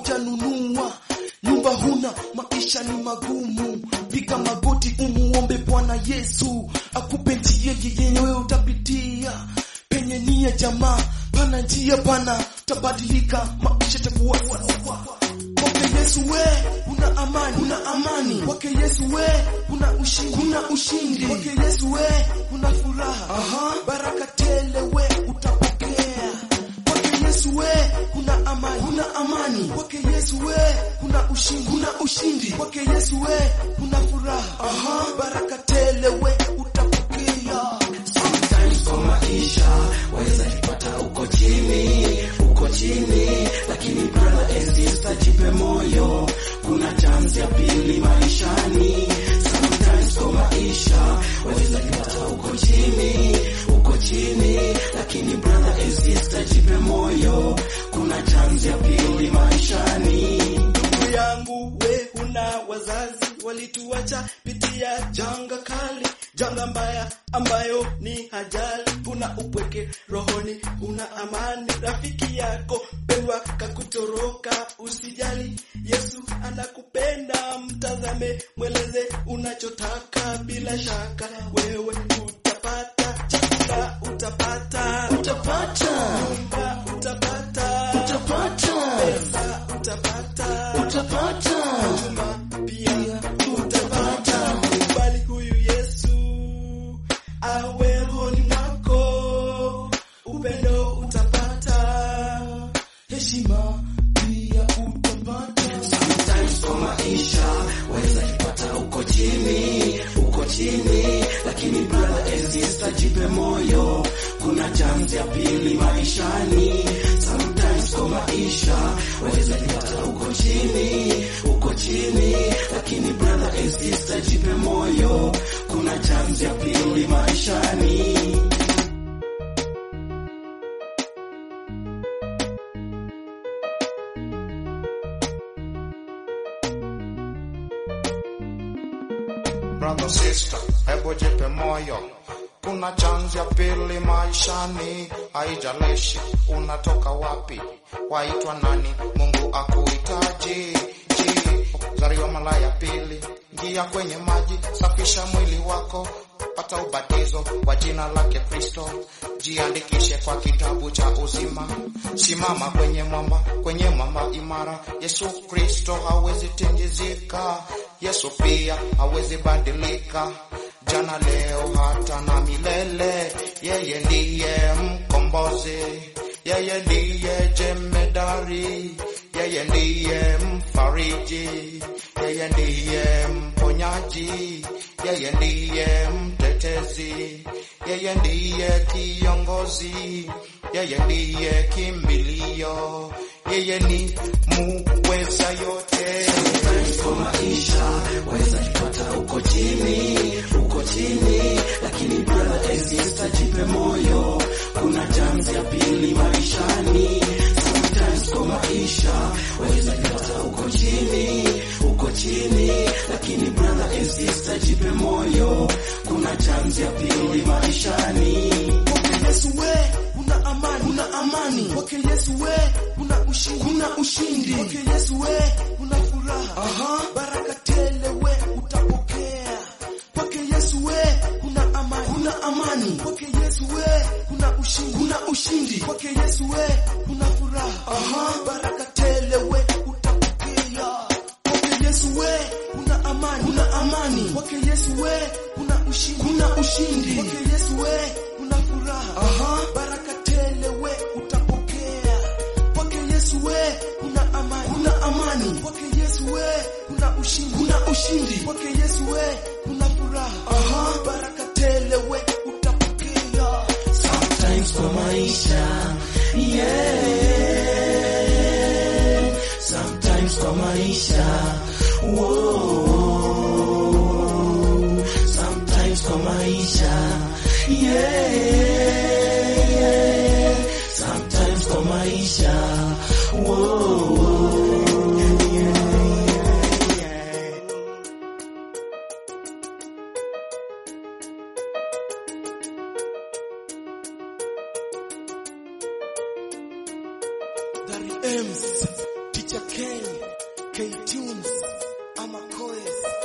hujanunua nyumba huna, maisha ni magumu, piga magoti umuombe Bwana Yesu akupe njia yenyewe utapitia penye nia jamaa, pana njia pana, tabadilika, maisha takuwa sawa. Kwake Yesu we una amani, una amani. Kwake Yesu we una ushindi, una ushindi. Kwake Yesu we una furaha, aha, baraka tele we utapokea. Kwake Yesu we kuna amani, kuna amani. Kwake Yesu we kuna ushindi, kuna ushindi. Kwake Yesu we kuna furaha, aha, baraka tele we utapokea. Sometimes kwa maisha waweza jipata uko chini, uko chini, lakini brother and sister, jipe moyo, kuna chance ya pili maishani. Sometimes kwa maisha waweza jipata uko chini, uko chini, lakini brother and sister, jipe moyo, kuna chance ya pili maishani. ndugu yangu, we huna wazazi, walituacha pitia janga kali, janga mbaya ambayo ni ajali. Una upweke rohoni, una amani, rafiki yako pendwa kakutoroka, usijali, Yesu anakupenda, mtazame, mweleze unachotaka, bila shaka wewe utapata chakula, utapata Utapata, nyumba, utapata utapata, pesa, utapata utapata. huduma pia utapata. Kubali huyu Yesu awe rohoni mwako, upendo utapata, heshima pia utapata. Sometimes kwa maisha waweza jipata uko chini, uko chini, lakini brother and sister, jipe moyo, kuna chance ya pili maishani. Sometimes kwa maisha waweza jipata uko chini, uko chini, lakini brother and sister, jipe moyo, kuna chance ya pili maishani. Brother sister, hebu jipe moyo, kuna chance ya pili maishani. Haijalishi unatoka wapi, waitwa nani, Mungu akuhitaji. Ji, zaliwa mara ya pili, ingia kwenye maji, safisha mwili wako, pata ubatizo kwa jina lake Kristo, jiandikishe kwa kitabu cha uzima, simama kwenye mwamba, kwenye mwamba imara. Yesu Kristo hawezi tingizika, Yesu pia hawezi badilika, jana, leo, hata na milele. Yeye ndiye mkombozi, yeye ndiye jemedari, yeye ndiye mfariji, yeye ndiye mponyaji, yeye ndiye mtetezi, yeye ndiye kiongozi, yeye ndiye kimbilio, yeye ni muweza yote. kwa maisha waweza jipata uko chini, uko chini, lakini brother and sister, jipe moyo, kuna chance ya pili maishani. Sometimes kwa maisha waweza jipata uko chini, uko chini, lakini brother and sister, jipe moyo, kuna chance ya pili maishani. Kwake Yesu we una amani, una amani. Kwake Yesu we una ushindi, una ushindi. Kwake Yesu we una furaha, aha, baraka tele we utapokea. Kwake Yesu we una amani, una amani. Kwake Yesu we una ushindi, una ushindi. Kwake Yesu we una furaha, aha, baraka tele we utapokea. Kwake Yesu we una amani, una amani. Kwake Yesu we una ushindi, una ushindi. Kwake Yesu we una furaha, aha, baraka tele we utapokea. Kwake Yesu we una amani, una amani. Kwake Yesu we una ushindi, una ushindi. Kwake Yesu we una furaha, aha, baraka tele we utapokea. Sometimes kwa maisha yeah. Sometimes kwa maisha Whoa. Sometimes kwa maisha yeah. Sometimes kwa maisha Whoa. Dari Ems, Teacher Mr. K, K Tunes ama Koes